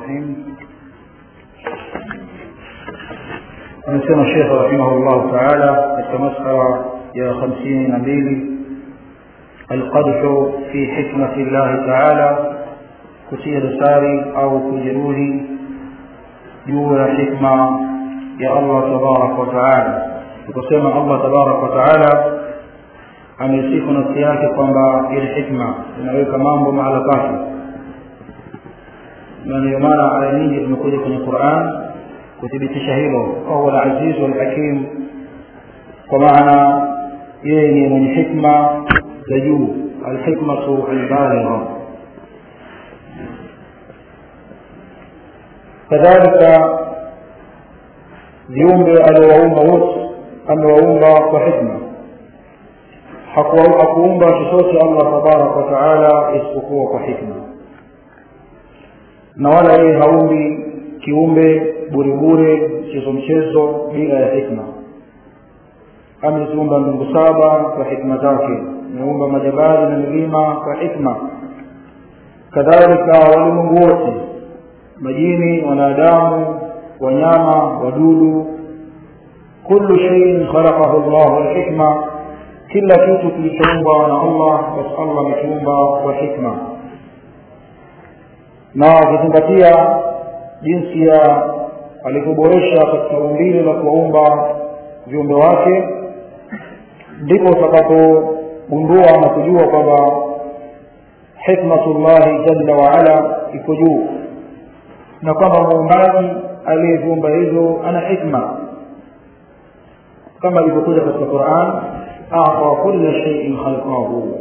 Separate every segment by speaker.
Speaker 1: الرحيم amesema shekhe rahimahullahu taala katika masala ya hamsini na mbili alqadhu fi hikmati llahi taala kutia dosari au kujeruhi juu ya hikma ya allah tabaraka wataala tukasema allah tabaraka wataala amesifu nafsi yake kwamba ile hikma inaweka mambo mahala pake na ndio maana aya nyingi zimekuja kwenye quran kuthibitisha hilo wahuwa alazizu alhakim kwa maana yeye ni mwenye hikma za juu alhikmatu albaligha kadhalika viumbe aliowaumba wote amewaumba kwa hikma hakuumba chochote allah tabaraka wataala isipokuwa kwa hikma na wala yeye haumbi kiumbe buribure mchezo mchezo bila ya hikma ameziumba mbingu saba kwa hikma zake ameumba majabali na milima kwa hikma kadhalika walimwengu wote majini wanadamu wanyama wadudu kullu shaiin khalaqahu llahu lhikma kila kitu kilichoumbwa na allah basi allah amekiumba kwa hikma na ukizingatia jinsi ya alivyoboresha katika umbile la kuwaumba viumbe wake ndipo utakapogundua na kujua kwamba hikmatullahi jalla waala iko juu na kwamba muumbaji aliyeviumba hivyo ana hikma kama ilivyokuja katika quran ata kula shaiin khalqahu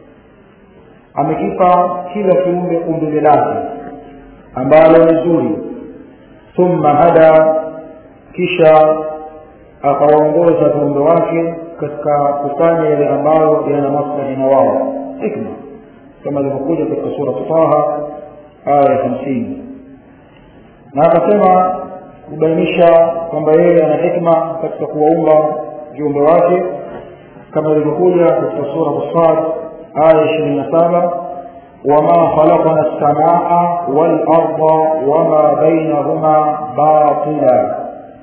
Speaker 1: amekipa kila kiumbe umbile lake ambalo ni zuri thumma hada kisha akawaongoza viumbe wake katika kufanya yale ambayo yana maslahi na wao hikma kama ilivyokuja katika surat taha aya ya hamsini na akasema kubainisha kwamba yeye ana hikma katika kuwaumba viumbe wake kama ilivyokuja katika surat sad aya ishirini na saba وما خلقنا السماء والأرض وما بينهما باطلا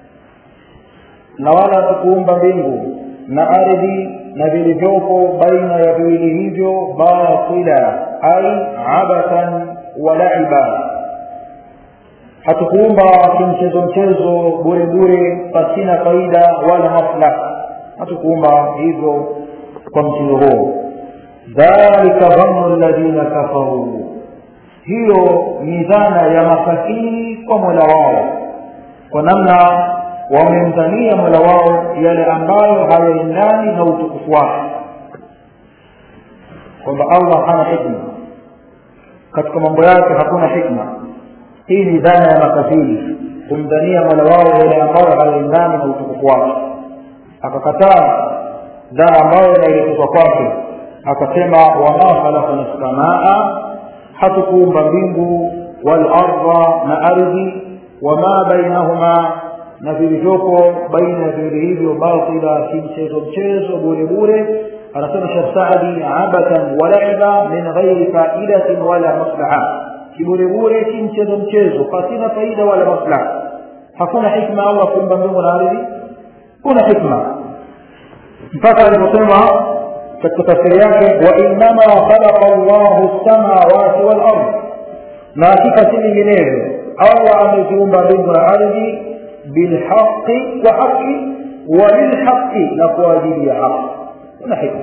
Speaker 1: na wala tukuumba mbingu na ardhi na vilivyopo baina ya viwili hivyo batila ai abathan wa laiba hatukuumba kimchezo mchezo bure bure pasina faida wala maslaha hatukuumba hivyo kwa mtindo huo dhalika dhannu alladhina kafaru hiyo ni dhana ya makafiri kwa mola wao kwa namna wamemdhania mola wao yale ambayo hayaendani na utukufu wake kwamba allah hana hikma katika mambo yake hakuna hikma hii ni dhana ya makafiri kumdhania mola wao yale ambayo hayaendani na utukufu wake akakataa dhana ambayo inaelekezwa kwake akasema wama khalaqna lsamaa hatukuumba mbingu walarda na ardhi wama bainahuma na vilivyopo baina ya viwili hivyo batila kimchezo mchezo bure bure anasema shekh saadi abathan walaiba min ghairi faidatin wala maslaha kibure bure kimchezo mchezo pasina faida wala maslaha hakuna hikma allah kuumba mbingu na ardhi kuna hikma mpaka aliposema katika tafsiri yake wainama khalaqa llahu lsamawati walard na hakika si vinginevyo allah ameziumba mbingu na ardhi bilhaqi kwa haqi walilhaqi na kwa ajili ya haqi kuna hikma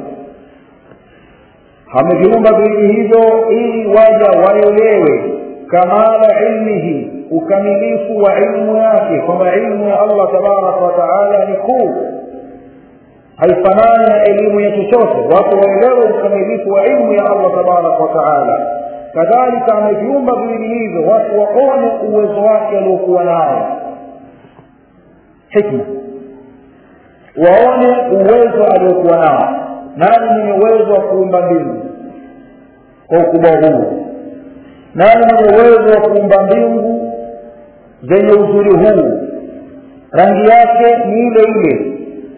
Speaker 1: ameviumba viwili hivyo ili waja waelewe kamala ilmihi ukamilifu wa ilmu yake kwamba ilmu ya allah tabaraka wataala ni kuu haifanani na elimu ya chochote watu waelewe ukamilifu wa ilmu ya allah tabaraka wataala kadhalika ameviumba viwili hivyo watu waone uwezo wake aliokuwa nao hikma waone uwezo aliokuwa nao nani mwenye uwezo wa kuumba mbingu kwa ukubwa huu nani mwenye uwezo wa kuumba mbingu zenye uzuri huu rangi yake ni ile ile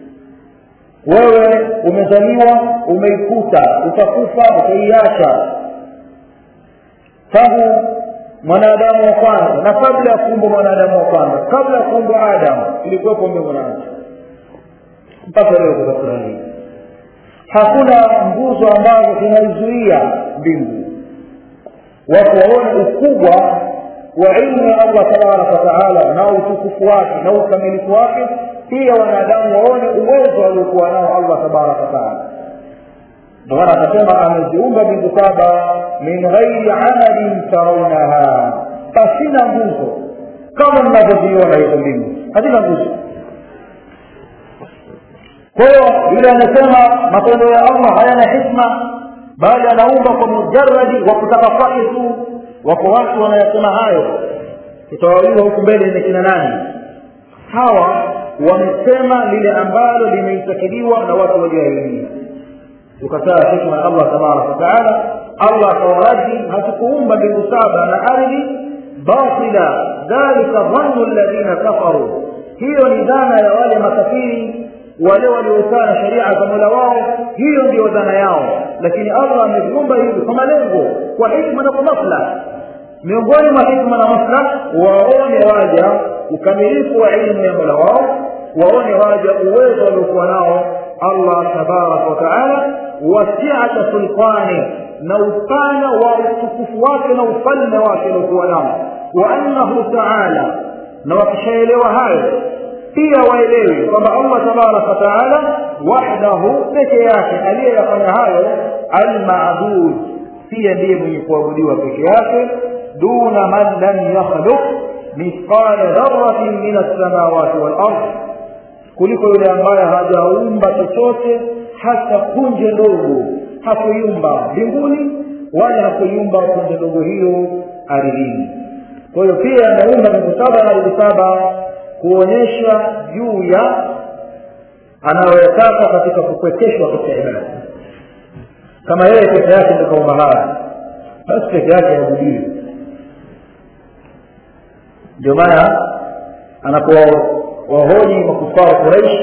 Speaker 1: wewe umezaliwa umeikuta utakufa utaiacha tangu mwanadamu wa kwanza na kabla ya kuumbwa mwanadamu wa kwanza kabla ya kuumbwa adamu ilikuwepo mbingu na nchi mpaka leo kutafuta hii hakuna nguzo ambazo zinaizuia mbingu watu waone ukubwa wa ilmu ya allah tabaraka wataala na utukufu wake na ukamilifu wake pia wanadamu waone uwezo aliokuwa nao allah tabaraka wataala ndio maana akasema ameziumba mbingu saba min ghairi amalin taraunaha pasina nguzo kama mnavyoziona hizo mbingu hazina nguzo kwa hiyo yule anasema matendo ya allah hayana hikma bali anaumba kwa mujaradi wa kutaka kwake tu wako watu wanayasema hayo tutawauliza huku mbele ni kina nani hawa wamesema lile ambalo limeitakiliwa na watu walioelimia tukataa hikma ya allah tabaraka wataala allah akawaradi hatukuumba mbingu saba na ardhi batila dhalika dhannu alladhina kafaru hiyo ni dhana ya wale makafiri wale waliokaa na sheria za mola wao hiyo ndio dhana yao lakini allah ameviumba hivi kwa malengo kwa hikma na kwa maslahi miongoni mwa hikma na maslahi waone waja ukamilifu wa ilmu ya mola wao waone waja uwezo waliokuwa nao allah tabaraka wataala wasiata sultani na upana wa utukufu wake na ufalme wake aliokuwa nao wa annahu taala na wakishaelewa hayo pia waelewe kwamba allah tabaraka wataala wahdahu peke yake aliyeyafanya hayo almabud pia ndiye mwenye kuabudiwa peke yake duna man lam yakhluq mithqala dharatin min alsamawati walard kuliko yule ambaye hajaumba chochote hata punje ndogo hakuiumba mbinguni wala hakuiumba punje ndogo hiyo ardhini kwa hiyo pia ameumba mbingu saba na ardhi saba kuonyesha juu ya anayoyataka katika kupwekeshwa katika ibada kama yeye peke yake ndio kaumba haya basi peke yake abudiwe ndio maana anapowahoji makufara quraish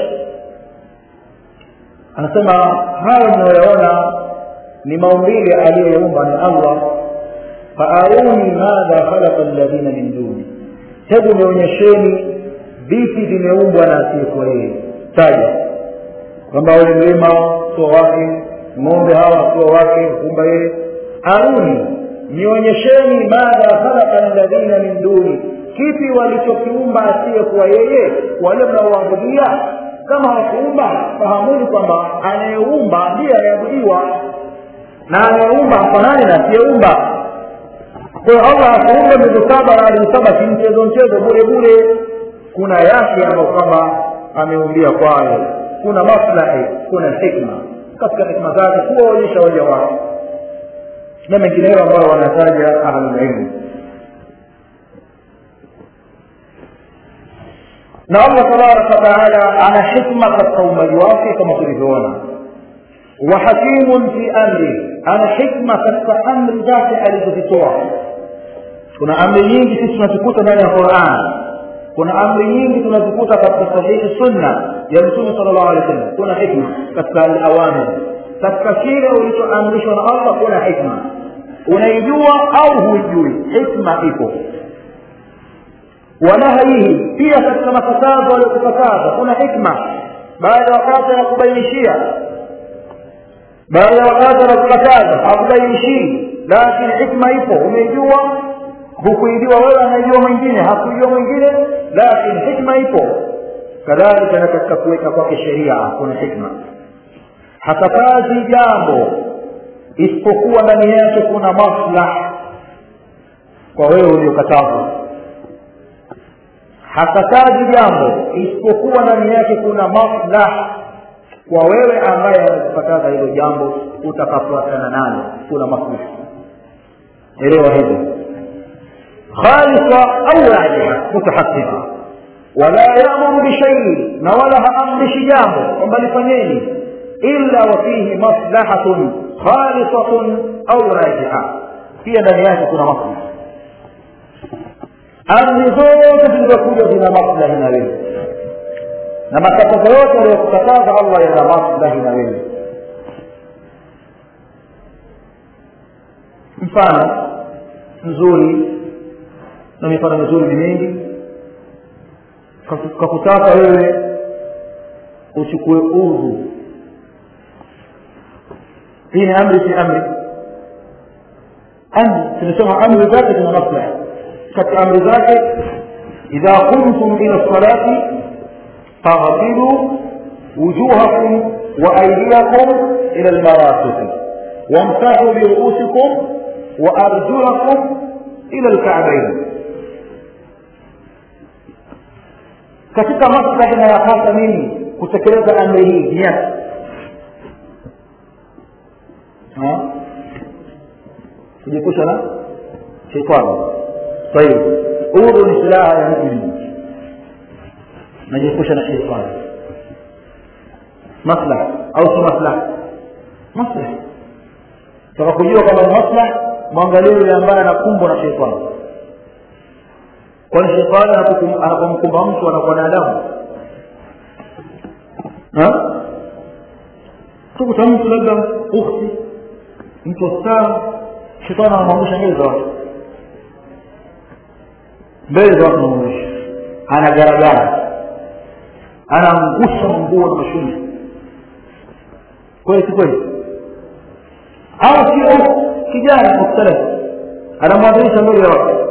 Speaker 1: anasema hayo mnayoyaona ni maumbile aliyoyaumba ni allah faaruni madha khalaqa alladhina min duni hebu nionyesheni vipi vimeumbwa na asiyekuwa yeye taja kwamba ule mlima sio wake ng'ombe hawa sio wake kumba yeye aruni nionyesheni madha khalaqa alladhina min duni kipi walichokiumba asiyekuwa yeye wale mnaoabudia kama hawakuumba fahamuni kwamba anayeumba ndiye anayeabudiwa na anayeumba hafanani na asiyeumba kwa hiyo allah akuumba mbingu saba na ardhi saba si mchezo mchezo bure bure kuna yake ambayo kwamba ameumbia kwayo kuna maslahi kuna hikma katika hikma zake kuwaonyesha waja wake na mengineyo ambayo wanataja ahlulilmu na allah tabaraka wataala ana hikma katika uumbaji wake kama tulivyoona wa hakimun fi amri ana hikma katika amri zake alizozitoa kuna amri nyingi sisi tunazikuta ndani ya quran kuna amri nyingi tunazikuta katika sahihi sunna ya mtume sala llahu alehi wasallam kuna hikma katika alawamir katika kile ulichoamrishwa na allah kuna hikma unaijua au huijui hikma ipo wanahyihi pia katika makatazo aliyokukataza kuna hikma baada ya wakati anakubainishia baada ya wakati anakukataza hakubainishii lakini hikma ipo umeijua hukuijua wewe anaijua mwingine hakuijua mwingine lakini hikma ipo kadhalika na katika kuweka kwake sheria kuna hikma hakatazi jambo isipokuwa ndani yake kuna maslah kwa wewe uliokatazwa hakatazi jambo isipokuwa ndani yake kuna maslah kwa wewe ambaye amekukataza hilo jambo utakafuatana nalo kuna maslah elewa hivyo خالصة أو راجحة متحققة ولا يأمر بشيء نولها أمر شجامه وبل فنيني إلا وفيه مصلحة خالصة أو راجحة هي دنياك كنا مصلحة amri zote zilizokuja zina maslahi na wewe na makatazo yote aliyokukataza allah yana maslahi na wewe mfano mzuri na mifano mizuri ni mingi kakutaka wewe uchukue udhu hii ni amri si amri amri tunasema amri zake zina maslaha katika amri zake idha qumtum ila salati faghsilu wujuhakum wa aydiyakum ila almarafiq wamsahu biruusikum wa arjulakum ila alka'bayn katika maslahi inayopasa mimi kutekeleza amri hii ni yapi kujiepusha na shetani tayib udhu ni silaha ya mumin najiepusha na shetani maslaha au si maslaha maslaha taka kujua kwamba ni maslaha mwangalie yule ambaye anakumbwa na shetani kwani shetani anapomkumba mtu anakuwa na adabu tukuta mtu labda ukhti mtu wastara shetani anamwangusha mbele za watu mbele za watu anamwangusha anagaragara anaangusha nguo na mashuni kweli si kweli au sio kijana mustalahi anamwadhirisha mbele ya watu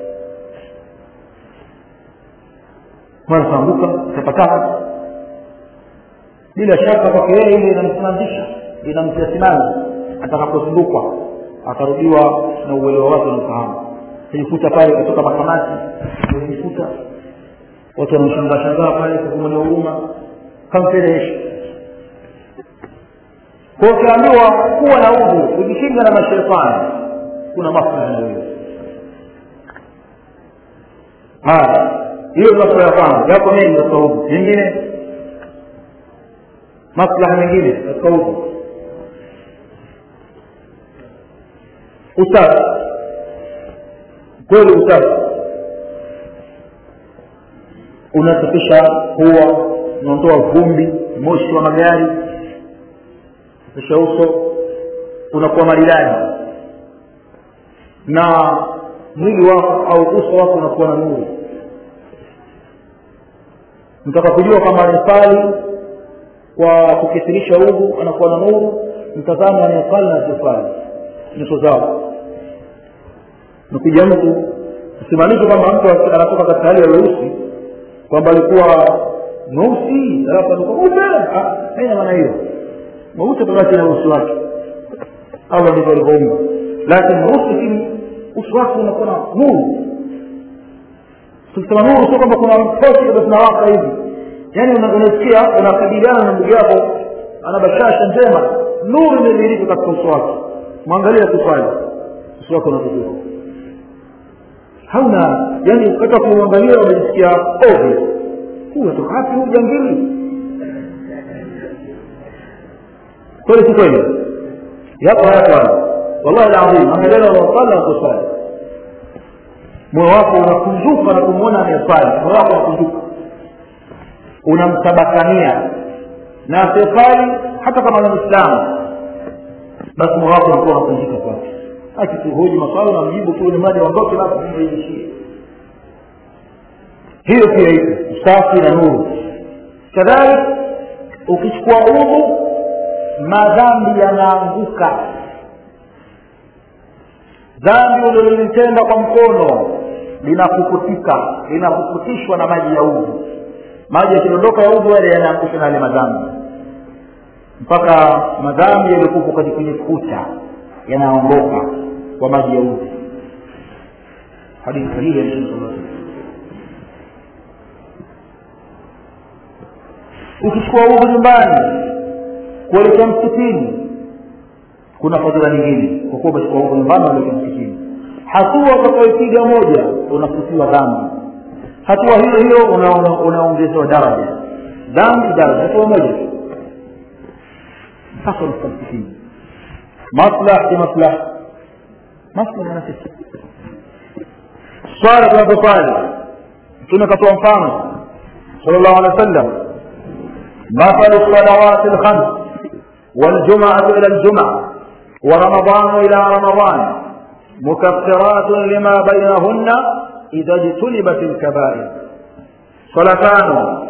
Speaker 1: mara kaanguka tapataka bila shaka kwake yeye ile inamsimamisha inamtia simama atakapozungukwa akarudiwa na uelewa wake na ufahamu kujikuta pale kutoka makamati kujikuta watu wanamshangaa shangaa pale kumwonea huruma kamfedheshi kwa ukiambiwa kuwa na udhu kujikinga na mashetani kuna maslaha na wewe haya hiyo maslaha ya kwanza yako mengi katika udhu nyingine maslaha mengine katika udhu usafi kweli usafi unasafisha huwa unaondoa vumbi moshi wa magari kisha uso unakuwa maridadi na mwili wako au uso wako unakuwa na nuru mtaka kujua kama anasali kwa kukithirisha udhu anakuwa na nuru mtazamo anayesali na asiyosali nyuso zao nakuja mtu usimaanishe kwamba mtu anatoka katika hali ya weusi kwamba alikuwa mweusi alafu alikuwa mweupe haina maana hiyo mweusi tabaki na uso wake allah ndivyo alivyoumba lakini mweusi lakini uso wake unakuwa na nuru tukisema nuru sio kwamba kuna pochi labda zinawaka hivi yaani unasikia unakabiliana na ndugu yako ana bashasha njema nuru imedhihirika katika uso wake mwangalia kuswali uso wake unakujua hauna yani hata kuangalia unajisikia ovyo huyu atoka wapi huyu jangili kweli si kweli yapo haya kwana wallahi alazim angalia unasali na kuswali moyo wako unakunjuka na kumwona anayeswali moyo wako unakunjuka unamtabakania na asiyeswali hata kama ni mwislamu basi moyo wako unakuwa unakunjika kwake akituhoji maswali na mjibu tu ni mradi ondoke basi iishie hiyo pia ipo usafi na nuru kadhalik ukichukua udhu madhambi yanaanguka dhambi ulilolitenda kwa mkono linapukutika linapukutishwa na maji ya udhu maji yakidondoka ya udhu yale yanaangusha na yale madhambi mpaka madhambi yaliyokuwa kwenye kwenye kuta yanaondoka kwa maji ya udhu hadithi sahihi ya mtume sallallahu alaihi wasallam ukichukua udhu nyumbani kuelekea msikitini kuna fadhila nyingine kwa kuwa umechukua udhu nyumbani kuelekea msikitini hatua utakayopiga moja unafutiwa dhambi hatua hiyo hiyo unaongezewa daraja dhambi daraja hatua moja mpaka unafika msikitini maslaha si maslaha maslaha na sisi swala tunazoswali mtume akatoa mfano sallallahu alaihi wasallam مثل الصلوات الخمس والجمعة إلى الجمعة ورمضان إلى رمضان مكفرات لما بينهن idha jtunibat lkabair swala tano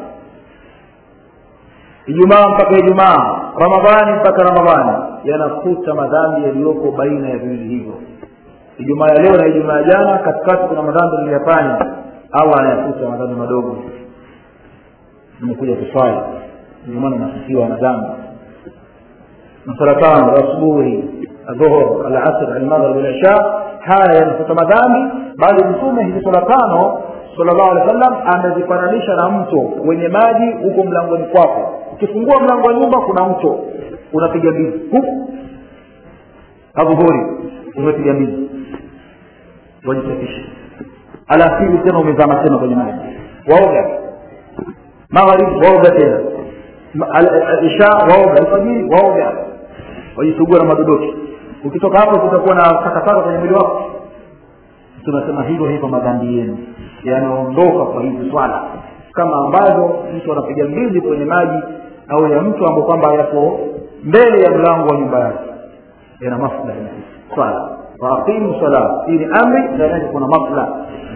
Speaker 1: ijumaa mpaka ijumaa ramadhani mpaka ramadhani yanafuta madhambi yaliyoko baina ya viwili hivyo ijumaa ya leo na ijumaa ya jana katikati kuna madhambi niliyafanya allah anayafuta madhambi madogo nimekuja kuswali ndio maana nasifiwa na dhambi na sala tano asubuhi adhuhur alasr almaghrib alisha haya yanafuta madhambi bali mtume hizi sala tano sallallahu alaihi wasallam amezifananisha na mto wenye maji huko mlangoni kwako ukifungua mlango wa nyumba kuna mto unapiga mbizi huku adhuhuri umepiga mbizi wajisafishe alasiri tena umezama tena kwenye maji waoga magharibi waoga tena isha waoga alfajiri waoga wajisugua na madodoki ukitoka hapo kutakuwa na takataka kwenye mwili wako tunasema hivyo hivyo madhambi yenu yanaondoka kwa hizi swala kama ambavyo mtu anapiga mbizi kwenye maji au ya mtu ambao kwamba yako mbele ya mlango wa nyumba yake yana maslahi swala waaqimu sala hii ni amri ndani yake kuna maslahi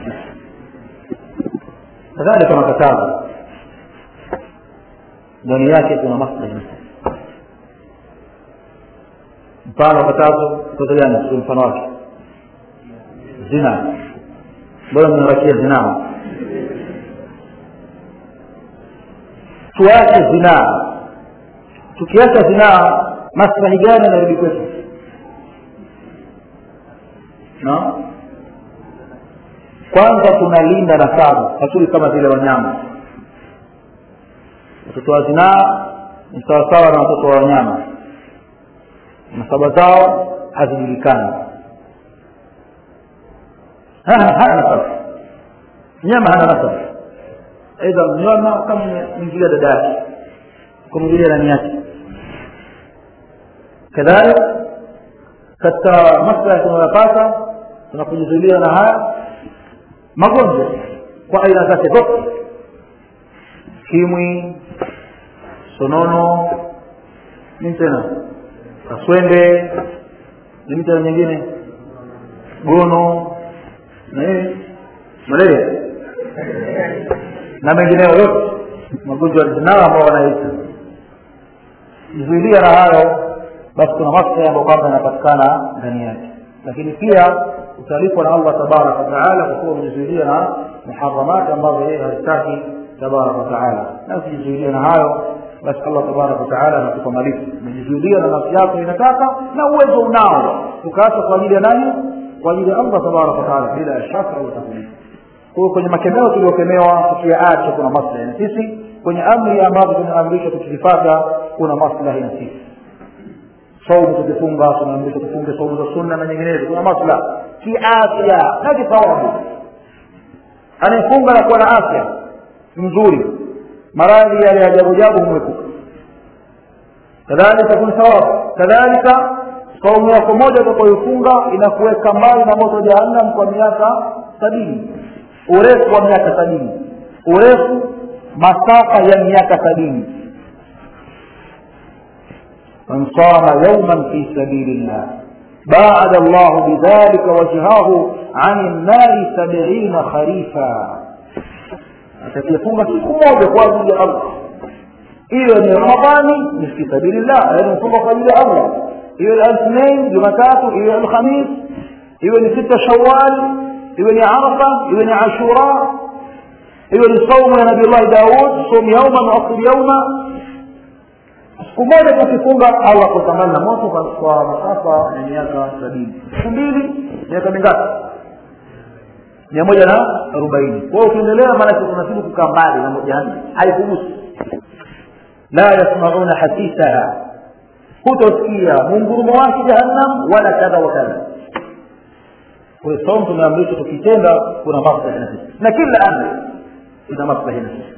Speaker 1: kadhalika makatazo ndani yake kuna maslahi mfano wa katazo mtoto gani sio mfano wake zina bora mnarakia zinaa tuache zinaa tukiacha zinaa maslahi gani yanarudi kwetu no kwanza tunalinda nasabu hatuli kama vile wanyama watoto wa zinaa ni sawasawa na watoto wa wanyama nasaba zao hazijulikani hana nasaba mnyama hana nasaba aidha mnyama kama mwingilia dada yake kumwingilia nani yake kadhalik katika maslahi tunayopata tunakujizulia na haya magonjwa kwa aina zake zote kimwi sonono nini tena kaswende nini tena nyingine gono na nini malaria na mengineyo yote magonjwa ya zinaa ambao wanaita jizuilia na hayo basi kuna maslahi ambayo kwamba yanapatikana ndani yake lakini pia utalipwa na allah tabaraka wataala kwa kuwa umejizuilia na muharamati ambazo yeye hazitaki tabaraka wataala na ukijizuilia na hayo basi allah tabaraka wataala anakupa malipo umejizuilia na nafsi yako inataka na uwezo unao ukaacha kwa ajili ya nani kwa ajili ya allah tabaraka wataala bila shaka utakulipa kwa hiyo kwenye makemeo tuliokemewa tukiyaacha kuna maslahi na sisi kwenye amri ambazo tunaamrishwa tukizifata kuna maslahi na sisi saumu tukifunga tunaamrishwa tufunge saumu za sunna na nyinginezo kuna maslahi kiafya na kithawabu anayefunga na kuwa na afya nzuri maradhi yale ajabu jabu humwepuka kadhalika kuna thawabu kadhalika saumu yako moja utakayoifunga inakuweka mbali na moto jahannam kwa miaka sabini urefu wa miaka sabini urefu masafa ya miaka sabini من صام يوما في سبيل الله باعد الله بذلك وجهه عن النار سبعين خريفا atakifunga siku moja kwa ajili ya allah iwe ni ramadhani ni fi sabilillah yaani mfunga kwa ajili ya allah iwe alithnain jumatatu iwe alkhamis iwe ni sita shawal iwe ni arafa iwe ni ashura iwe ni saumu ya nabiullahi daud sum yauman waaftir yauma siku moja tukifunga allah kutamani na moto kwa masafa ya miaka sabini siku mbili miaka mingapi mia moja na arobaini kwa hiyo ukiendelea maanake kunazidi kukaa mbali na jahannam haikugusi la yasmauna hasisaha hutosikia mungurumo wake jahannam wala kadha wa kadha kwa hiyo saumu tumeamrishwa tukitenda kuna maslahi na sisi na kila amri ina maslahi na sisi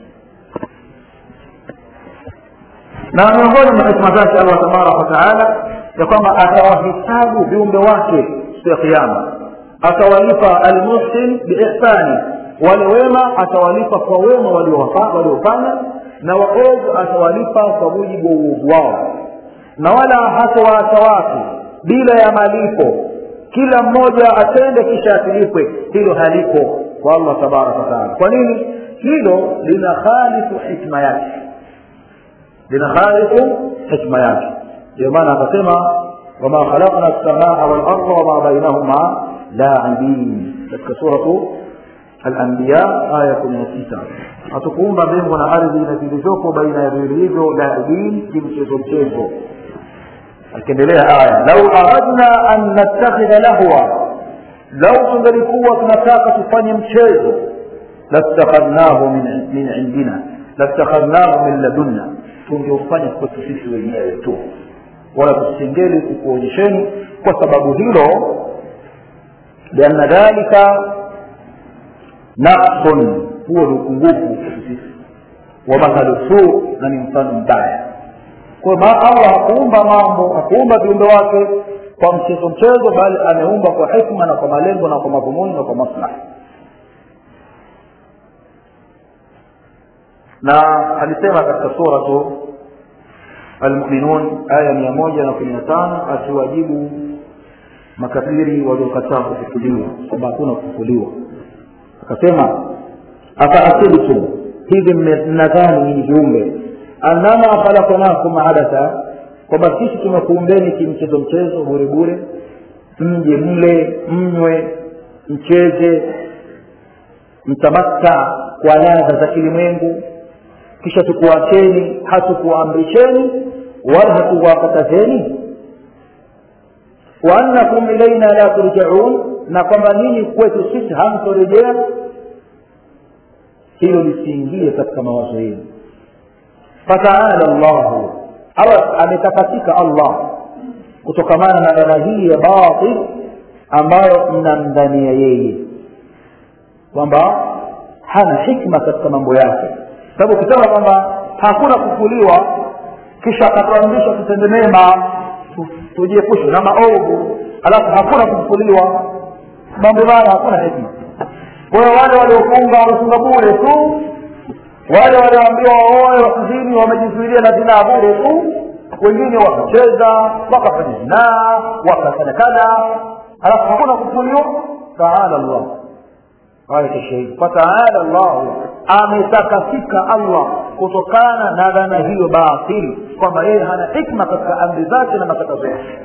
Speaker 1: na miongoni mwa hikma zake allah tabaraka wataala ya kwamba atawahisabu viumbe wake siku ya kiama atawalipa almuhsin biihsani wale wema atawalipa kwa wema waliofanya na waovu atawalipa kwa mujibu wa uovu wao na wala hatawaacha watu bila ya malipo kila mmoja atende kisha asilipwe hilo halipo kwa allah tabaraka wataala kwa nini hilo lina khalifu hikma yake lina khalifu hikma yake ndio maana akasema wama khalaqna lsamaa walarda wama bainahuma laibin katika suratu alambiya aya kumi na sita hatukuumba mbingu na ardhi na vilivyopo baina ya viwili hivyo laibin kimchezo mchezo akiendelea aya lau aradna an nattakhidha lahwa lau tungelikuwa tunataka tufanye mchezo lastakhadnahu min, min indina lastakhadnahu min ladunna tungeufanya kwetu sisi wenyewe tu wala tusingeli kukuonyesheni kwa sababu hilo lianna dhalika naqsun huo ni upungufu kwetu sisi wa mathalu suu na ni mfano mbaya kwa hiyo allah hakuumba mambo hakuumba viumbe wake kwa mchezo mchezo bali ameumba kwa hikma na kwa malengo na kwa madhumuni na kwa maslahi na alisema katika suratu almuminun aya mia moja na kumi na tano akiwajibu makafiri waliokataa kufufuliwa kwamba hakuna kufufuliwa akasema afaasibtum hivi mnadhani nyinyi viumbe annama khalaqnakum abatha kwamba sisi tumekuumbeni kimchezo mchezo bure bure mje mle mnywe mcheze mtamatta kwa ladha za kilimwengu kisha tukuacheni hatukuamrisheni wala hatukuwakatazeni waannakum ilaina la turjaun na kwamba ninyi kwetu sisi hamtorejea hilo lisiingie katika mawazo yenu fataala llahu awa ametakatika allah kutokamana na dhana hii ya batil ambayo mnamdhania yeye kwamba hana hikma katika mambo yake sababu ukisema kwamba hakuna kufuliwa kisha akatuamrisha tutende mema tujiepushe na maovu alafu hakuna kufuliwa mambo haya hakuna hikma kwa hiyo wale waliofunga wamefunga bure tu wale walioambiwa waoe wakizini wamejizuilia na zinaa bure tu wengine wakacheza wakafanya zinaa wakafanya kadha alafu hakuna kufuliwa taala llah aya shahidi fataala llahu ametakasika allah kutokana na dhana hiyo batili kwamba yeye hana hikma katika amri zake na matakazo yake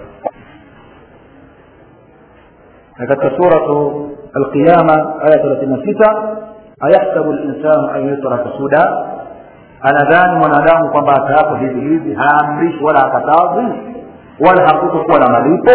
Speaker 1: na katika suratu alqiyama aya thelathini na sita ayahsabu linsanu an yutraka suda anadhani mwanadamu kwamba ataapo hivi hivi haamrishi wala hakatazi wala hakutokuwa na malipo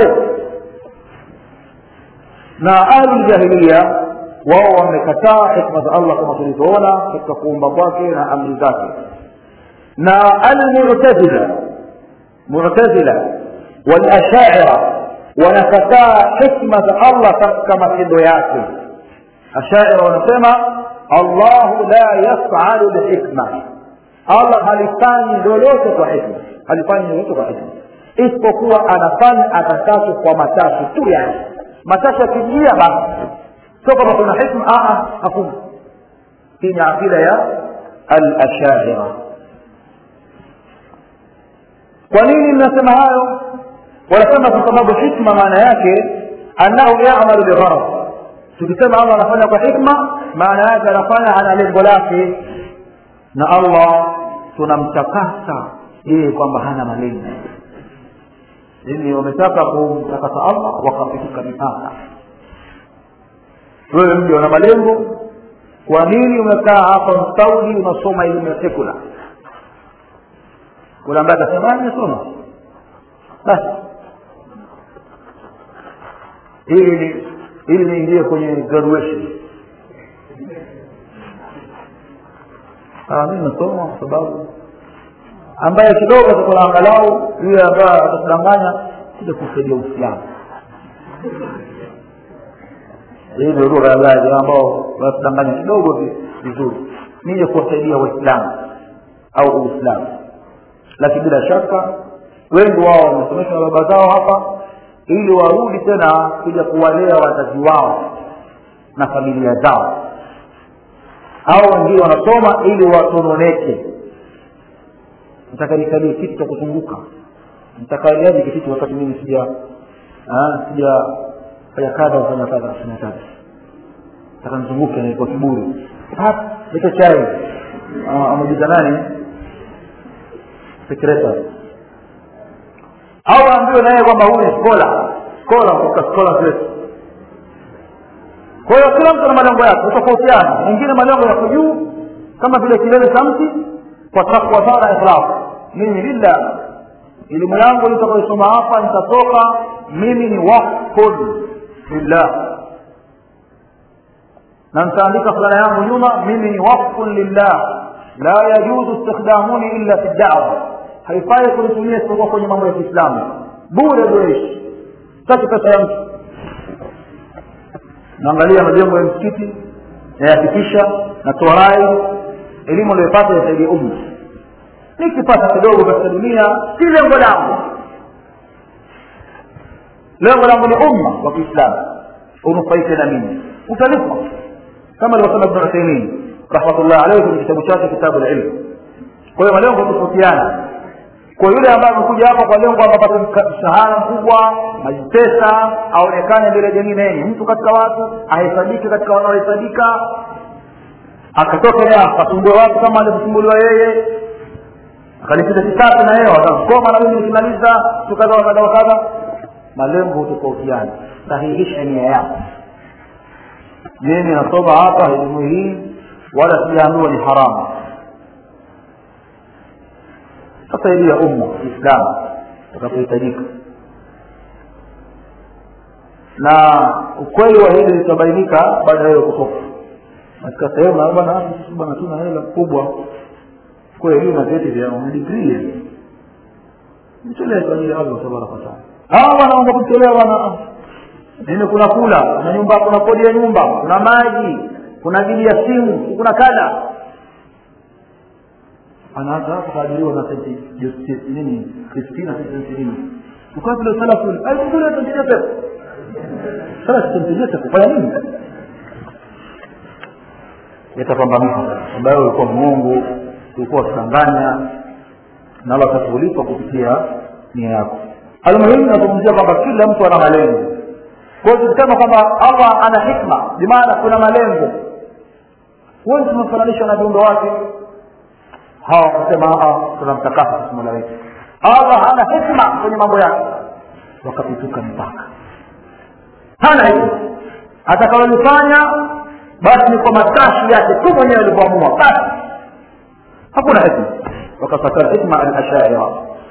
Speaker 1: na ahluljahiliya wao wamekataa hikma za allah kama tulivyoona katika kuumba kwake na amri zake na almutazila mutazila walashaira wanakataa hikma za allah katika matendo yake ashaira wanasema allahu la yafalu bihikma allah halifanyi lolote kwa hikma halifanyi lolote kwa hikma isipokuwa anafanya atakacho kwa matashi tu yake matashi yakijia basi sio kama kuna hikma hakuna hii ni aqida ya alashaira kwa nini mnasema hayo wanasema kwa sababu hikma maana yake annahu yamalu bigharad tukisema allah anafanya kwa hikma maana yake anafanya ana lengo lake na allah tunamtakasa yeye kwamba hana malengo yani wametaka kumtakasa allah wakapitika mipaka wewe mji una malengo kwa nini umekaa hapa msaudi unasoma elimu ya sekula kuna ambaye atasema nimesoma basi ili ili niingie kwenye graduation mi nasoma kwa sababu ambaye kidogo atakuwa angalau yule ambaye atakudanganya kuja kusaidia uislamu hii ndio lugha ya baadhi ambao wanatudanganya kidogo vizuri nije kuwasaidia waislamu au uislamu lakini bila shaka wengi wao wamesomeshwa na baba zao hapa ili warudi tena kuja kuwalea wazazi wao na familia zao au wengine wanasoma ili watononeke nataka nikalie kitu cha kuzunguka nitakaliaje kitu wakati mimi sija sija fanya kadha kufanya kadha kufanya kadha takanizunguke kwa kiburi leta chai amejiza nani secretary au aambiwe naye kwamba huyu ni skola skola kutoka skola zetu kwa hiyo kila mtu ana malengo yake utofautiana mwingine malengo yako juu kama vile kilele cha mti kwa takwa sana ikhlas mimi lillah elimu yangu nitakayoisoma hapa nitatoka mimi ni wakfun lillah na nitaandika fulana yangu nyuma mimi ni wakfun lillah la yajuzu istikhdamuni illa fi dawa haifai kunitumia isipokuwa kwenye mambo ya kiislamu bure bureishi sitaki pesa ya mtu naangalia majengo ya msikiti nayakikisha natoa rai elimu aliyopata yasaidia umma nikipata kidogo katika dunia si lengo langu lengo langu ni umma wa kiislamu unufaike na mimi utalipwa kama alivyosema ibn uthaimin rahmatullah alayhi kwenye kitabu chake kitabu lilmu kwa hiyo malengo tofautiana kwa yule ambaye amekuja hapa kwa lengo apate mshahara mkubwa majipesa aonekane mbele ya jamii naye ni mtu katika watu ahesabike katika wanaohesabika akatoka naye akasumbue watu kama alivyosumbuliwa yeye akalipita kisasi na yeye wakamkoma na mimi nikimaliza tukadha wakadha wakadha malengo hutofautiana sahihisha nia yako mimi nasoma hapa elimu hii wala sijaambiwa ni haramu tasaidia umma kiislamu utakapohitajika na ukweli wa hili litabainika baada ya hiyo kutoka katika sehemu na bwana bwana tuna hela kubwa kweli na vyeti vya digrii mtolee kwa ajili ya Allah tabaraka wa taala hawa wanaomba kutolewa wana nini kuna kula kuna nyumba kuna kodi ya nyumba kuna maji kuna bili ya simu kuna kada anaanza kuajiriwa na senti nini kristina senti nini ukabla salafu ai kule tunajia pesa sasa tunajia kufanya nini yatapambanika ambayo ulikuwa Mungu ulikuwa kudanganya na Allah atakulipa kupitia nia yako almuhimu nazungumzia kwamba kila mtu ana malengo kwa hiyo tukisema kwamba Allah ana hikma bimaana kuna malengo huwezi kumfananisha na viumbe wake hawa wakasema tunamtakasa mola wetu allah hana hikma kwenye mambo yake wakapituka mpaka hana hikma atakaolifanya basi ni kwa matashi yake tu mwenyewe alivyoamua basi hakuna hikma wakapata hikma alashaira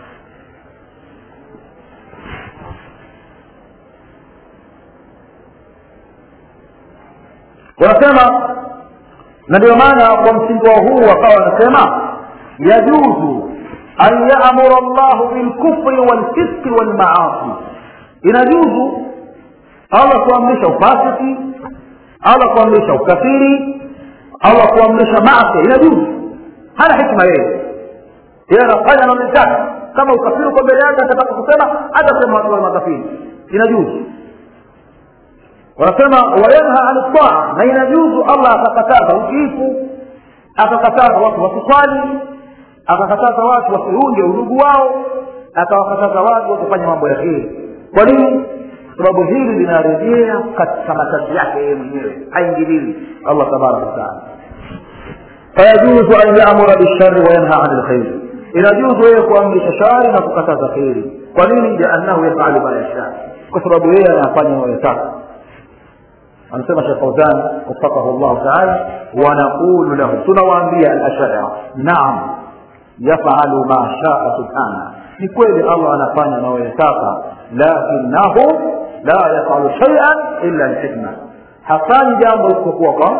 Speaker 1: wanasema na ndio maana kwa msingi wa huu wakawa wanasema yajuzu an yamura llahu bilkufri walfiski walmaasi inajuzu allah kuamrisha ufasiki allah kuamrisha ukafiri allah kuamrisha maasi inajuzu hana hikma yeye yeye anafanya anaonekana kama ukafiri uko mbele yake atataka kusema hata sema watu wa makafiri inajuzu wanasema wayanha an taa na inajuzu allah akakataza utiifu akakataza watu wasiswali akakataza watu wasiunge udugu wao akawakataza watu wakufanya mambo ya kheri kwa nini sababu hili linarejea katika matazi yake yeye mwenyewe haingilii allah tabaraka wataala fayajuzu an yamura bilshari wayanha ani lkhairi inajuzu yeye kuamrisha shari na kukataza kheri kwa nini liannahu yafalu ma yasha kwa sababu yeye anafanya anayoyataka anasema shekh fauzan wafakahu llahu taala wanaqulu lahu tunawaambia alashaira naam yafalu ma shaa subhana ni kweli allah anafanya anayoyataka lakinahu la yafalu shaian illa lhikma hafanyi jambo isipokuwa kwa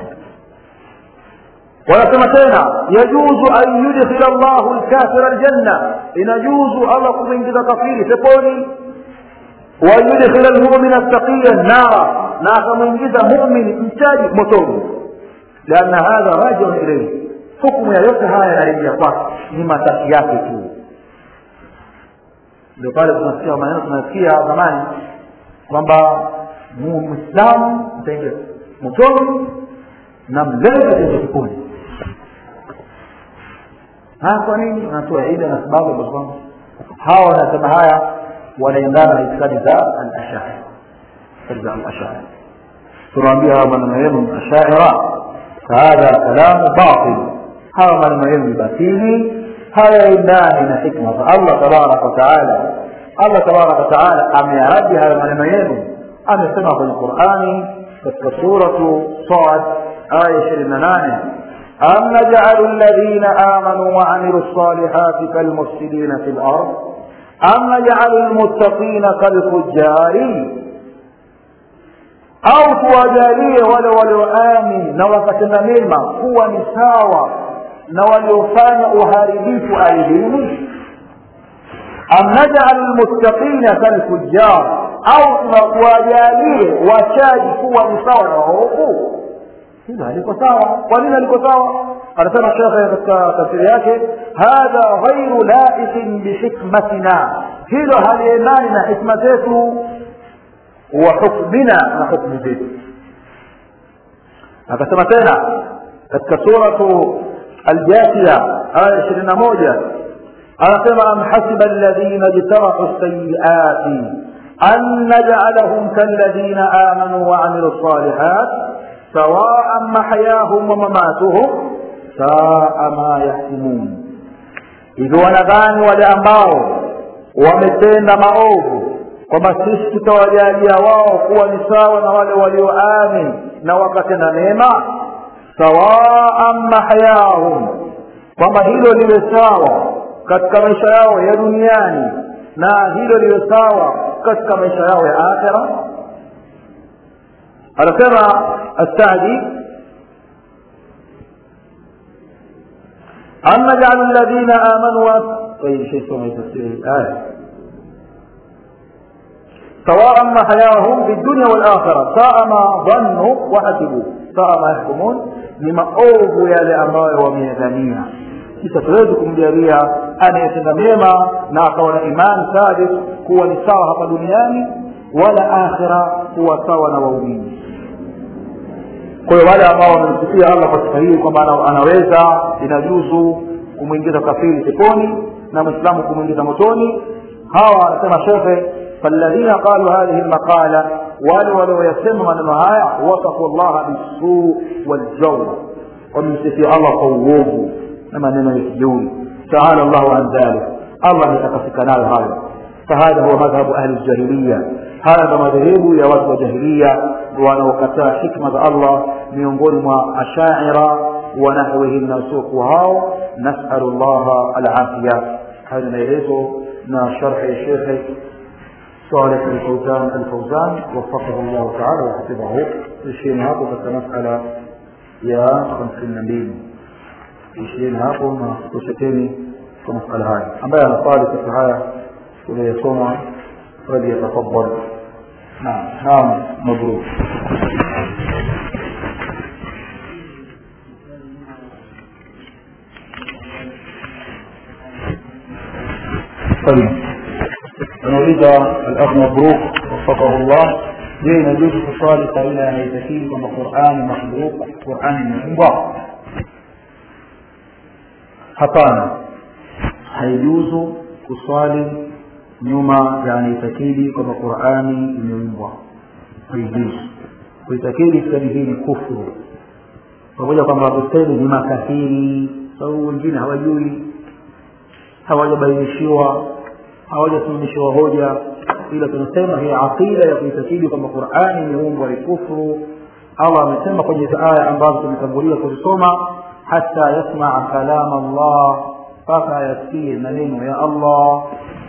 Speaker 1: wanasema tena yajuzu an yudkhila llahu lkafira ljanna inajuzu allah kumwingiza kafiri peponi wayudkhila lmumina taqiya nara na akamwingiza mumin mchaji motoni lianna hadha rajiun ilaihi hukumu ya yote haya yanarejea kwake ni mataki yake tu ndio pale tunasikia maneno tunasikia zamani kwamba mwislamu mtaingia motoni na mlevi ataingia peponi kwa nini wanatoa ida na sababu ambazo kwamba hawa wanasema haya wanaendana na itikadi za al-ashari za al-ashari tunaambia hawa maneno yenu ashaira fahadha kalamu batil hawa maneno yenu ni batili hayaendani na hikma za allah tabaraka wataala allah tabaraka wataala amearaji haya maneno yenu amesema kwenye qurani katika suratu sad aya ishirini na nane أم نجعل الذين آمنوا وعملوا الصالحات كالمفسدين في الأرض أم نجعل المتقين كالفجار au tuwajalie wale walioamini na wakatenda mema kuwa ni sawa na waliofanya uharibifu ardhini am najalu lmuttaqina kalfujjar au tuwajalie wachaji kuwa ni sawa na waovu hilo haliko sawa kwa nini haliko sawa anasema shekhe katika tafsiri yake hadha ghairu laiqin bihikmatina hilo haliendani na hikma zetu wa hukmina na hukmu zetu akasema tena katika suratu aljathiya aya ishirini na moja anasema am hasiba alladhina jtarahu sayiati an najalahum kalladhina amanuu waamilu lsalihat sawaan mahayahum wa mamatuhum saa ma yahkumun hivyo wanadhani wale ambao wametenda maovu kwamba sisi tutawajalia wao kuwa ni sawa na wale walioamin na wakatenda mema sawaan mahayahum kwamba hilo liwe sawa katika maisha yao ya duniani na hilo liwe sawa katika maisha yao ya akhira anasema السعدي أم نجعل الذين آمنوا طيب شيء سمع تفسير الآية سواء محياهم في الدنيا والآخرة ساء ما ظنوا وحسبوا ساء ما يحكمون لما أوفوا يا لأمراء وميزانية sasa tuwezi kumjalia anayetenda mema na akawa na imani thabit kuwa ni sawa hapa duniani wala akhira kuwa sawa na waumini kwa hiyo wale ambao wamemsifia allah kwa sifa hii kwamba anaweza inajuzu kumwingiza kafiri peponi na mwislamu kumwingiza motoni hawa anasema shekhe faladhina qalu hadhihi lmaqala wale walioyasema maneno haya wasafu llaha bisuu waljaur wamemsifia allah kwa uovu na maneno ya kijeuri taala llahu an dhalik allah ametakasika nayo hayo fahadha huwa madhhabu ahli ljahiliya haya ndo madhehebu ya watu wa jahilia wanaokataa hikma za allah miongoni mwa ashaira wa nahwihim na wasiokuwa hao nasalu llaha alafia haya ni maelezo na sharhi ya shekhe صالح الفوزان الفوزان وفقه الله تعالى وحفظه ishirini hapo katika masala ya hamsini na mbili ishirini hapo na kushekeni kwa masala haya ambaye anasali katika haya tuliyosoma فليتفضل نعم نعم مبروك طيب نريد الأخ مبروك وفقه الله je inajuzu kuswali kabla ya haitakii kwamba qurani makhluk qurani imeumbwa hapana haijuzu kuswali nyuma ya anaitakidi kwamba qurani imeumbwa haijuzu kuitakidi itikadi hii ni kufuru pamoja kwamba wakusemi ni makafiri sababu wengine hawajui hawajabainishiwa hawajasimamishiwa hoja ila tunasema hii aqida ya kuitakidi kwamba qurani imeumbwa ni kufuru allah amesema kwenye hizi aya ambazo tumetangulia kuzisoma hata yasmaa kalama allah mpaka ayasikie maneno ya allah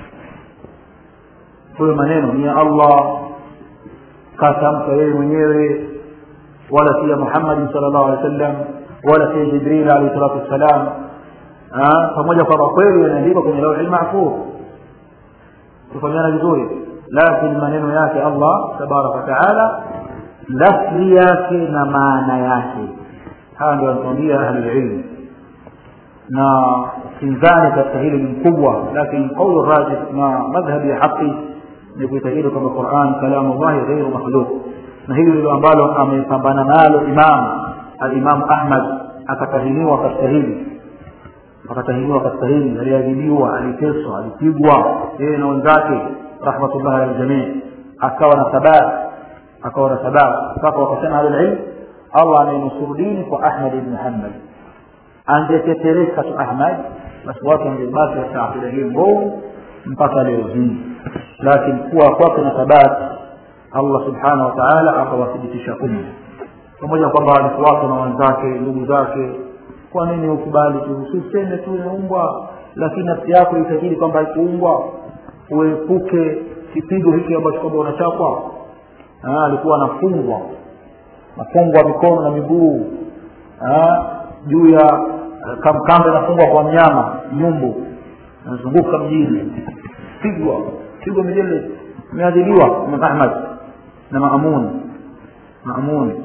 Speaker 1: huyo maneno ni ya allah katamka yeye mwenyewe wala si ya muhammadin sal llahu alehi wa sallam wala si ya jibril alehi salatu wassalam pamoja kwamba kweli yanaandikwa kwenye lauhi lmahfudh kufanyana vizuri lakini maneno yake allah tabaraka wataala lafzi yake na maana yake haya ndio wanatuambia ahlulilmu na kinzani katika hili ni mkubwa lakini qaulu rajih na madhhabi ya haqi ni kuitakidi kwamba quran kalamu llahi ghairu makhluq na hili ndilo ambalo amepambana nalo imam alimamu ahmad akatahiniwa katika hili akatahiniwa katika hili aliadhibiwa aliteswa alipigwa yeye na wenzake rahmatullahi aljamii akawa na thabati akawa na sababu mpaka wakasema ahlulilm allah anayenusuru dini kwa ahmad ibn hanbal angetetereka tu ahmad basi watu wangebaki katika akida hii mbovu mpaka leo hii lakini kuwa kwake na thabati allah subhanahu wa taala akawathibitisha umma pamoja kwamba walifuatwa na wenzake ndugu zake kwa nini ukubali tu usiseme tu imeumbwa lakini nafsi yako itajiri kwamba haikuumbwa uepuke kipigo hiki ambacho kwamba unachapwa alikuwa anafungwa nafungwa mikono na miguu juu ya kamkamba inafungwa kwa mnyama nyumbu anazunguka mjini pigwa pigwa mijele imeadhiliwa imam ahmad na maamun maamun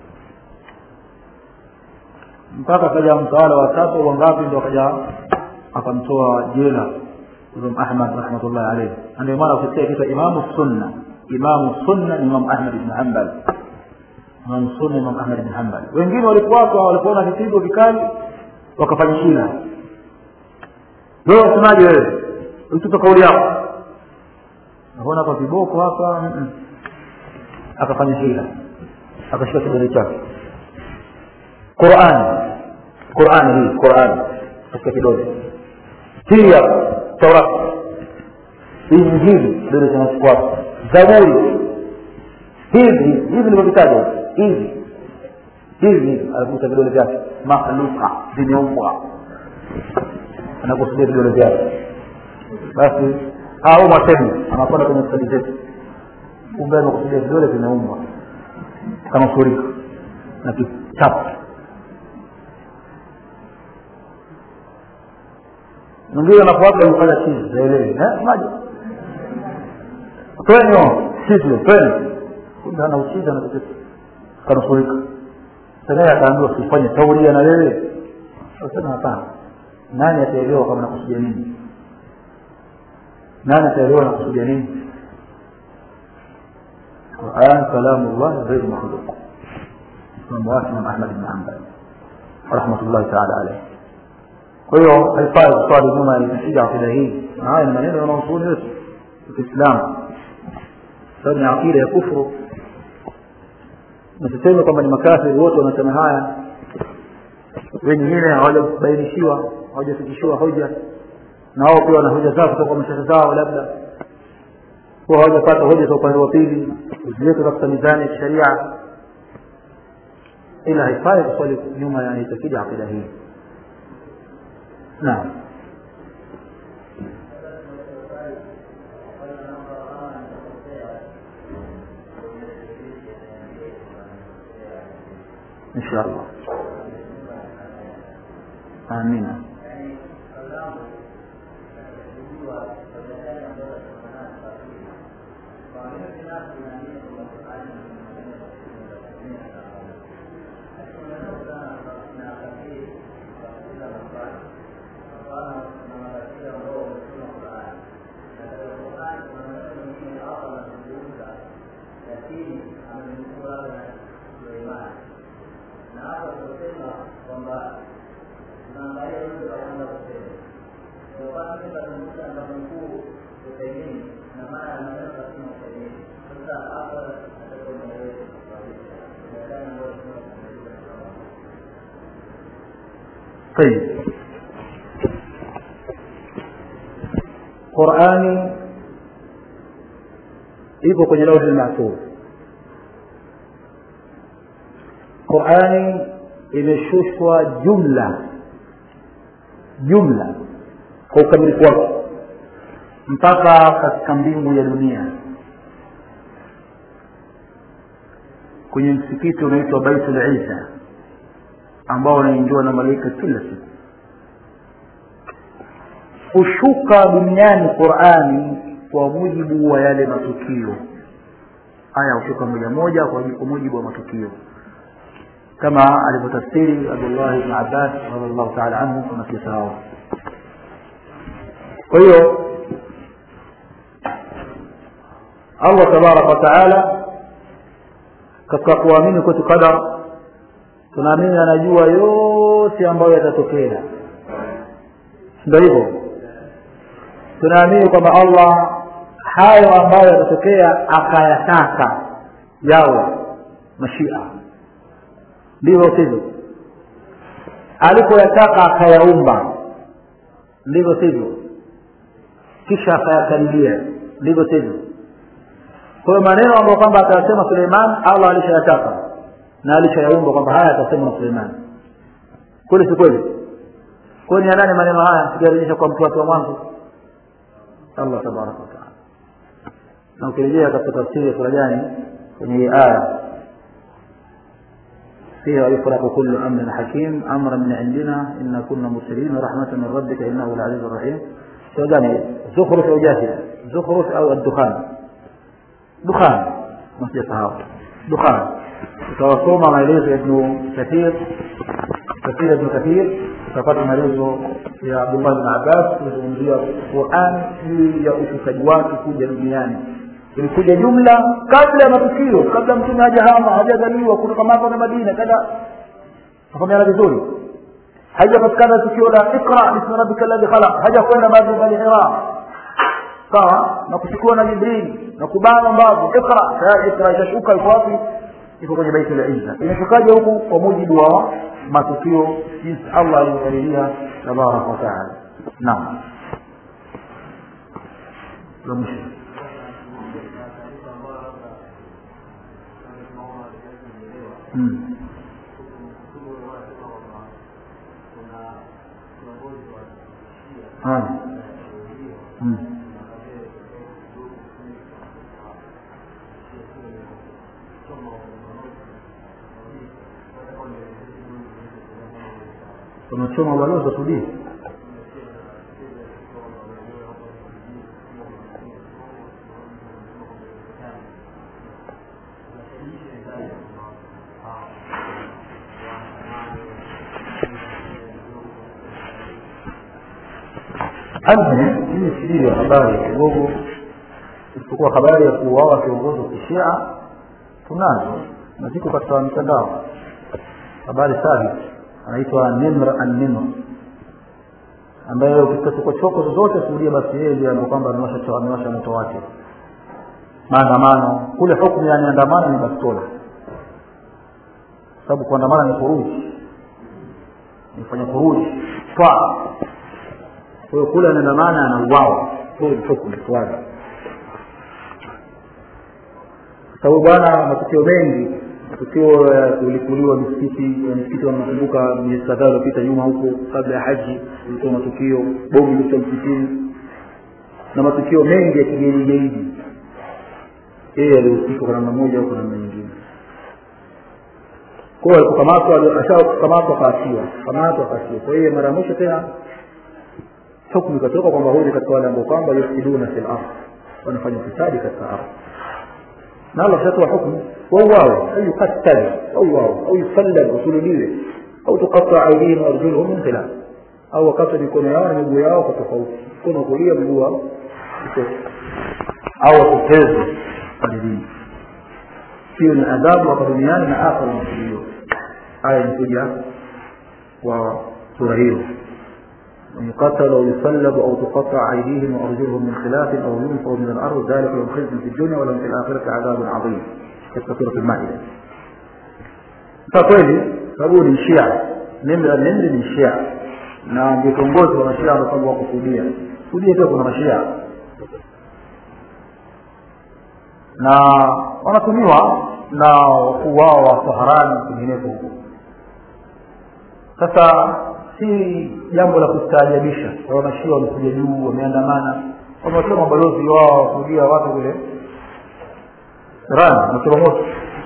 Speaker 1: mpaka akaja mtawala wa tatu wangapi ndo akaja akamtoa jela imam ahmad rahmatullahi alayhi ndio maana ukisikia kitu imamu sunna imamu sunna ni imam ahmad ibn hanbal imam sunna imam ahmad ibn hanbal wengine walikuwako walipoona vipigo vikali wakafanya shina wewe wasemaje wewe utupe kauli yako naona hapa viboko hapa akafanya hila akashika kidole chake qurani qurani hii qurani katika kidole hii hapa taurati injili kidole cha mfuato zaburi hivi hivi nilivyovitaja hivi hivi anakuta vidole vyake makhluka vimeumbwa anakusudia vidole vyake basi au mwasemi anakwenda kwenye stadi zetu kumbe amekusudia vidole vimeumbwa kama furiko na kichapu mwingine anafuata kufanya chizi zaelewi maji twenyo sivyo twenyo kumbe ana uchizi anatokea kanusurika sanaye akaambiwa usifanye tauria na wewe asema hapana nani ataelewa kama nakusudia nini nani ataelewa nakusudia nini Quran kalamu llah ghairu makhluq Imam wake Imam Ahmad ibn Hanbal rahmatullahi taala alayhi kwa hiyo haifai kuswali nyuma ya kupiga akida hii na haya ni maneno ya wanazuoni wetu wa Kiislamu sababu ni akida ya kufuru nasiseme kwamba ni makafiri wote wanasema haya wengine hawajabainishiwa hawajafikishiwa hoja na wao pia wana hoja zao kutoka kwa mashehe zao labda kuwa hawajapata hoja za upande wa pili ziweke katika mizani ya kisheria ila haifai kuswali nyuma ya itakidi akida hii naam ان شاء الله امين طيب qurani iko kwenye lauhi lmahfudh qurani imeshushwa jumla jumla kwa ukamilifu wake mpaka katika mbingu ya dunia kwenye msikiti unaitwa baitul isa ambao unaingiwa na malaika kila siku hushuka duniani qurani kwa mujibu wa yale matukio aya hushuka moja moja kwa mujibu wa matukio kama alivyotafsiri abdullah ibn abbas radiallahu taala anhu tunakisahau kwa hiyo allah tabaraka wataala katika kuamini kwetu qadar tunaamini anajua yote ambayo yatatokea ndio hivyo tunaamini kwamba allah hayo ambayo yatatokea akayataka yao mashia ndivyo sivyo alipoyataka akayaumba ndivyo sivyo kisha akayakadiria ndivyo sivyo kwa hiyo maneno ambayo kwamba atayasema suleiman allah alishayataka na alishayaumba kwamba haya atasema na suleiman kweli si kweli kwani ya nani maneno haya tukiarejesha kwa mtu wake wa mwanzo allah tabaraka wataala na ukirejea katika tafsiri ya sura gani kwenye hii aya فيها يفرق كل امر حكيم امرا من عندنا انا كنا مرسلين ورحمه من ربك انه العزيز الرحيم سوداني زخرف او جاثيه زخرف او الدخان دخان مسجد صحابه دخان utawasoma maelezo ya ibnu kathir tafsiri ya ibnu kathir utapata maelezo ya abdullah bin abbas kuzungumzia quran juu ya ushukaji wake kuja duniani ilikuja jumla kabla ya matukio kabla mtume hajahama hajazaliwa kutoka maka na madina kada nafaamiana vizuri haijapatikana tukio la iqra bismi rabbika alladhi khalaq hajakwenda bado bali hira sawa na kuchukua na jibril na kubana mbavu iqra tayari iqra itashuka iko wapi iko kwenye baiti la izza imeshukaje huku kwa mujibu wa matukio jinsi allah alivyokadiria tabaraka wa taala naam la mwisho Hmm. Haya. Hmm. unachoma balozi wa Sudia almuhim hii sijui ya habari kidogo isipokuwa habari ya kuuawa kiongozi wa kishia tunazo na ziko katika mitandao habari sahihi anaitwa nimr an-nimr ambaye ukifika chokochoko zozote suudia basi yeye ndiye ambaye kwamba amewasha amewasha moto wake maandamano kule hukumu ya maandamano ni bastola sababu kuandamana ni kuruji nifanya kuruji twa kwa hiyo kule anaandamana anauawa hiyo ni hukumu swali sababu bwana matukio mengi matukio ya kulikuliwa misikiti misikiti wanakumbuka miezi kadhaa iliyopita nyuma huko kabla ya haji ilikuwa matukio bomu ilikuwa msikitini na matukio mengi ya kigeni gaidi yeye alihusika kwa namna moja au kwa namna nyingine kwa hiyo alikukamatwa ashakamatwa akaachiwa kamatwa akaachiwa kwa hiyo mara ya mwisho tena hukumu ikatoka kwamba huyu ni katika wale ambao kwamba yufsiduna fil ardh wanafanya ufisadi katika ardhi na Allah kishatoa hukumu wauawe au yuqattal wauawe au yusallab wasulubiwe au tuqatta aydihim arjuluhum min khilaf au wakati mikono yao na miguu yao kwa tofauti mkono wa kulia mguu wa au wapotezwe ardhini hiyo ni adhabu hapa duniani na akhera masuliwa haya imekuja kwa sura hiyo من يقتل أو يصلب أو تقطع أيديهم وأرجلهم من خلاف أو ينفوا من الأرض ذلك لهم خزي في الدنيا ولهم في الآخرة عذاب عظيم katika sura al-Maida. Kwa kweli sababu ni Shia, Nimri Nimri ni Shia na ndio kiongozi wa Mashia ambao kwamba wako Saudia. Saudia pia kuna Mashia na wanatumiwa na wakuu wao wa Saharani kwingineko huko. Sasa si jambo la kustaajabisha kwa mashia wamekuja juu wameandamana wamewatoa mabalozi wao wakudia watu kule iran wamechoma moto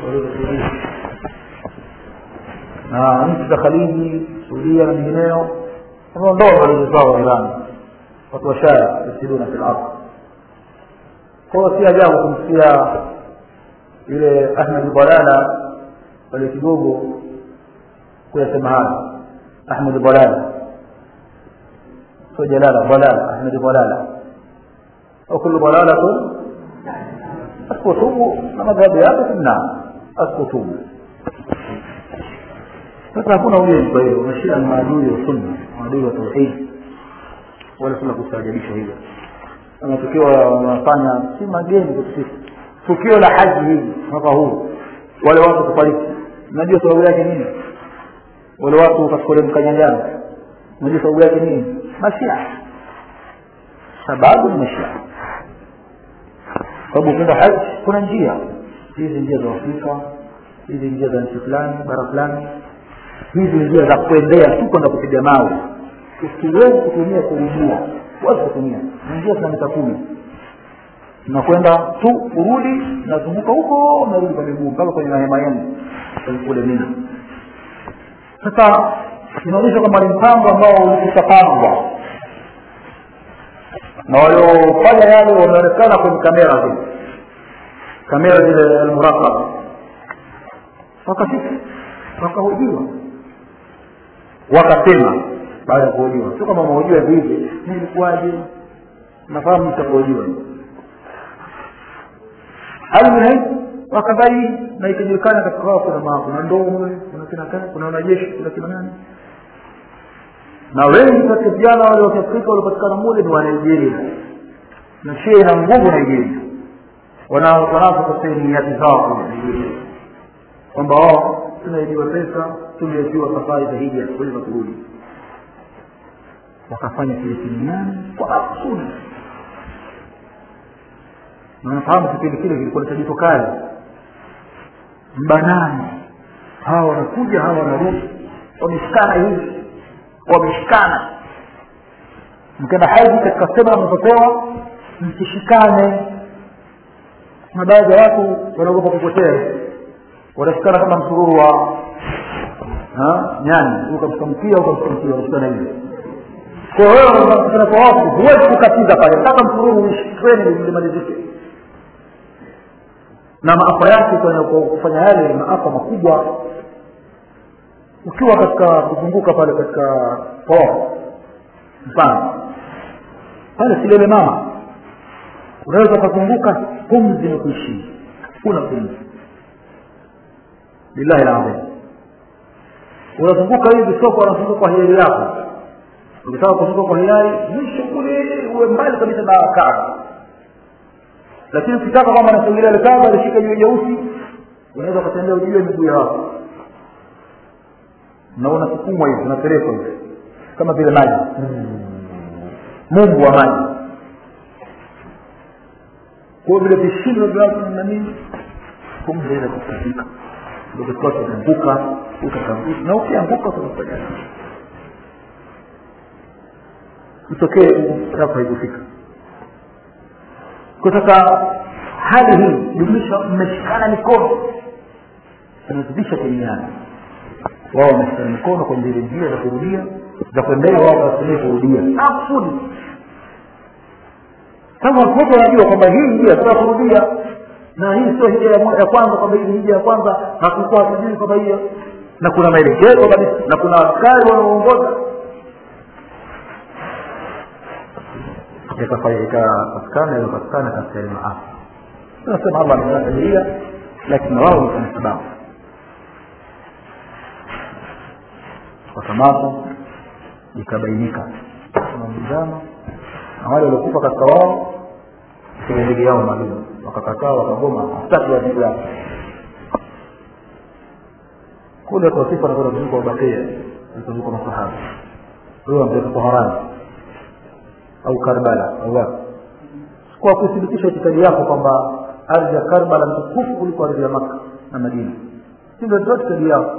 Speaker 1: na nchi za khaliji suudia na mingineo wameondoa mabalozi zao wa iran watu washaya yusiduna fi lardh kwao si ajabu kumsikia yule ahmed balala wale kidogo kuyasema haya أحمد ضلالة سو جلالة ضلالة أحمد ضلالة وكل ضلالة الكتب مذهبيات في النار الكتب sasa hakuna ulinzi kwa hiyo mashia ni maadui wa sunna maadui wa tauhidi wala suna kustaajabisha hivyo kama tukiwa wanafanya si mageni kwetu sisi tukio la haji hili mwaka huu wale watu kufariki unajua sababu yake nini wale watu katika ule mkanyangano unajua sababu yake nini mashia sababu ni mashia sababu ukienda haji kuna njia hizi njia za afrika hizi njia za nchi fulani bara fulani hizi njia za kuendea tu kwenda kupiga mawe usiwezi kutumia kurudia huwezi kutumia ni njia za mita kumi nakwenda tu urudi nazunguka huko narudi kwa miguu mpaka kwenye mahema yenu kule mina sasa inaonyesha kwamba ni mpango ambao ulikushapangwa na waliofanya yale wameonekana kwenye kamera zile kamera zile almurakaba wakafika wakahojiwa wakasema baada ya kuhojiwa sio kama mahojiwa hivi nilikuwaje nafahamu mtakuhojiwa almuhim wakadai na ikijulikana katika wao kuna maa kuna ndoo mule kuna kina kana kuna wanajeshi kuna kina nani na wengi katika vijana wale wa kiafrika waliopatikana mule ni wa nigeria na shia ina nguvu nigeria wanazo katika niati zao kule nigeria kwamba wao tunaidiwa pesa tumeachiwa safari za hija kuweza kurudi wakafanya kile kimiani kwa makusudi nafahamu kipindi kile kilikuwa ni tajito kali mbanani hawa wanakuja hawa wanarudi wameshikana hivi wameshikana mkenda haji katika sema mnapopewa msishikane na baadhi ya watu wanaogopa kupotea wanashikana kama msururu wa nyani ukamshamkia ukamshamkia wanashikana hivi kwa hiyo unakutana kwa watu huwezi kukatiza pale mpaka msururu uishikweni limalizike na maafa yake kwa kufanya yale ni maafa makubwa ukiwa katika kuzunguka pale katika poo mfano pale silele mama unaweza ukazunguka pumzi na kuishia kuna pumzi billahi lazim unazunguka hivi soko unazunguka kwa hiari yako ukitaka kuzunguka kwa hiari mwisho kule uwe mbali kabisa na kaaba lakini ukitaka kwamba nasogelea likaaba lishika juu jeusi unaweza ukatembea ujue miguu ya watu na unasukumwa hivi unapelekwa hivi kama vile maji mungu wa maji kwa vile vishindo vyako na nini pumzi ile kukatika ndio kwa kuanguka utakanguka na ukianguka utafanya mtokee hapa haikufika kwa sasa hali hii jumlisha mmeshikana mikono inazidisha kwenyeana wao wameshikana mikono kwenye zile njia za kurudia za kuendea wao wasimie kurudia akusudi kama watu wote wanajua kwamba hii njia sio kurudia na hii sio hija ya kwanza kwamba hii hija ya kwanza hakukuwa hatujui kwamba hiyo na kuna maelekezo kabisa na kuna askari wanaoongoza ikapatikana ikapatikana katika ile maafa tunasema allah amekadiria lakini wao ni sababu wakamatwa ikabainika mzama na wale waliokufa katika wao kwenye ndege yao maalum wakakataa wakagoma hataki wajibu yao kule watu wasifa nakwenda kuzunguka ubakia kuzunguka masahaba huyo ametoka toharani au karbala au wapi kwa kuthibitisha itikadi yako kwamba ardhi ya karbala ni tukufu kuliko ardhi ya maka na madina si ndio itikadi yao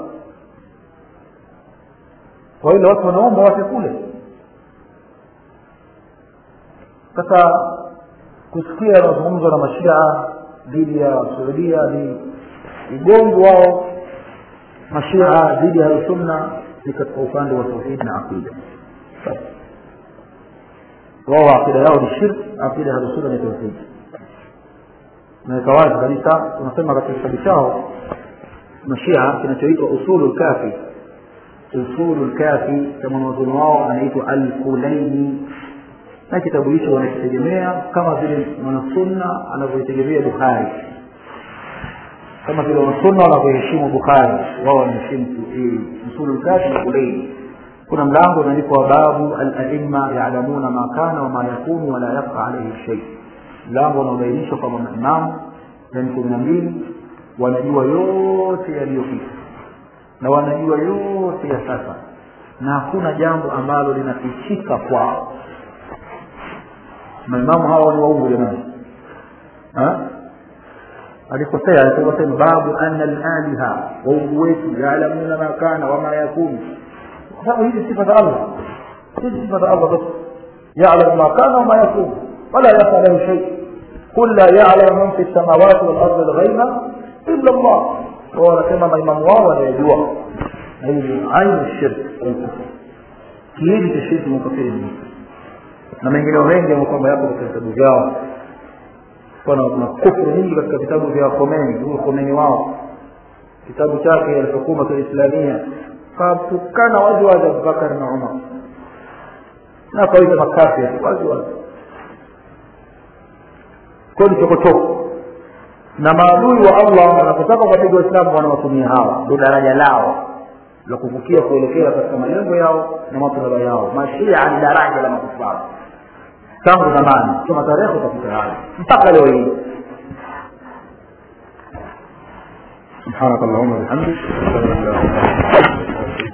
Speaker 1: kwa ile watu wanaomba wafe kule sasa kusikia mazungumzo na mashia dhidi ya saudia ni ugongo wao mashia dhidi ya sunna ni katika upande wa tauhid na aqida wao aqida yao ni shirk aqida ya sunna ni tauhid naweka wazi kabisa tunasema katika kitabu chao mashia kinachoitwa usulu lkafi usulu lkafi kama mwanzoni wao anaitwa alkulaini na kitabu hicho wanakitegemea kama vile mwanasunna anavyoitegemea bukhari kama vile wanasunna wanavyoheshimu bukhari wao wanaheshimu usulu lkafi na kulaini kuna mlango unaandikwa babu alaima yalamuna ma kana wama yakunu wala yabqa alaihi shei mlango unaobainisha kwamba maimamu yani kumi na mbili wanajua yote yaliyopita na wanajua yote ya sasa na hakuna jambo ambalo linafichika kwao maimamu hawa ni waungu jamani alikosea aliposema babu anna alaliha waungu wetu yaalamuna ma kana wama yakunu kwa sababu hizi sifa za allah hizi sifa za allah basi yalamu ma kana wama yakunu wala yafa lahu shay قل لا يعلم من في السماوات والارض الغيب الا الله wanasema maimamu wao wanayajua na hii ni ainu shirk kiini cha shirki mukafiri na mengineo mengi ambayo kwamba yapo katika vitabu vyao kuna kuna kufru nyingi katika vitabu vya Khomeini huyo Khomeini wao kitabu chake al-Hukuma al-Islamia katukana wazi wazi Abubakar na Umar na kawaida makafiri wazi wazi kwani chokochoko na maadui wa Allah wanapotaka kuwapiga Waislamu wanawatumia hawa ndio daraja lao la kuvukia kuelekea katika malengo yao na matlaba yao mashia ni daraja la makufari tangu zamani kama tarehe utakuta hayo mpaka leo hii سبحانك اللهم وبحمدك اشهد ان لا اله الا انت